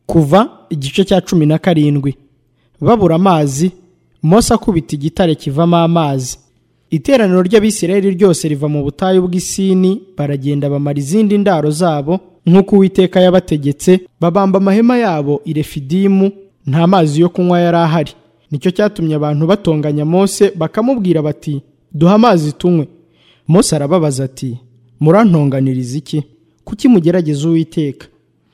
kuva igice cya cumi na karindwi babura amazi mose akubita igitare kivamo amazi iteraniro ry'abisirayeli ryose riva mu butayu bw'isini baragenda bamara izindi ndaro zabo nk'uko uwiteka yabategetse babamba amahema yabo i refidimu nta mazi yo kunywa yari ahari nicyo cyatumye abantu batonganya mose bakamubwira bati duha amazi tunywe mose arababaza ati murantonganiriza iki kuki mugerageza uwiteka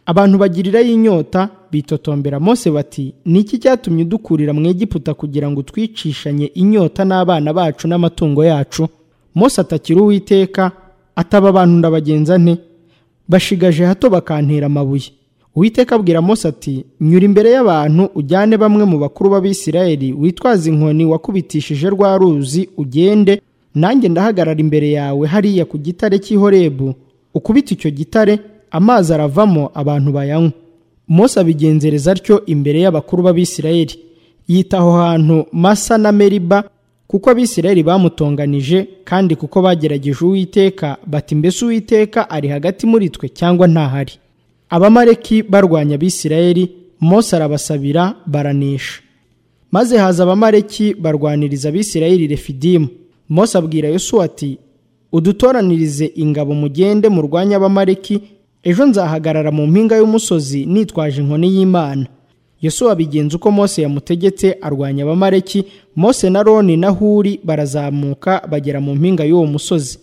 abantu bagirirayo inyota bitotombera mose bati ni iki cyatumye udukurira mu egiputa kugira ngo twicishanye inyota n'abana bacu n'amatungo yacu mose atakira uwiteka ataba abantu ndabagenza nte bashigaje hato bakantera amabuye uwiteka abwira mose ati nyura imbere y'abantu ujyane bamwe mu bakuru b'abisirayeli witwaze inkoni wakubitishije rwa ruzi ugende nanjye ndahagarara imbere yawe hariya ku gitare cy'ihorebu ukubita icyo gitare amazi aravamo abantu bayanywa mose abigenzereza atyo imbere y'abakuru b'abisirayeli yita aho hantu masa na meriba kuko abisirayeli bamutonganije kandi kuko bagerageje uwiteka bati mbese uwiteka ari hagati muri twe cyangwa ntahari abamareki barwanya abisirayeli mose arabasabira baranisha maze haza abamareki barwaniriza abisirayeli refidimu mose abwira yosuwa ati udutoranirize ingabo mugende murwanya abamareki ejo nzahagarara mu mpinga y'umusozi nitwaje inkoni y'imana yosuwa abigenza uko mose yamutegetse arwanya abamareki mose na roni na huri barazamuka bagera mu mpinga y'uwo musozi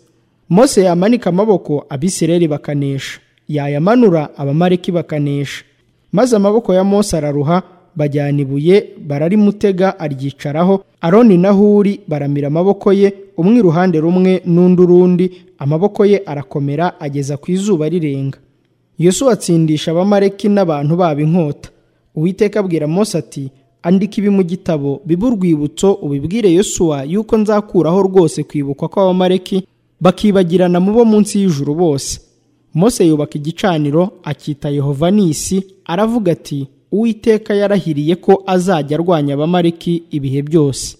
mose yamanika amaboko abisirayeli bakanesha yayamanura abamareki bakanesha maze amaboko ya mose araruha bajyana ibuye bararimutega aryicaraho aroni na huri baramira amaboko ye umwe iruhande rumwe n'undi urundi amaboko ye arakomera ageza ku izuba rirenga yosuwa atsindisha abamareki n'abantu babo inkota uwiteka abwira mose ati andika ibi mu gitabo bibe urwibutso ubibwire yosuwa yuko nzakuraho rwose kwibukwa kw'abamareki bakibagirana mu bo munsi y'ijuru bose mose yubaka igicaniro akita yehova nisi aravuga ati uwiteka yarahiriye ko azajya arwanya abamariki ibihe byose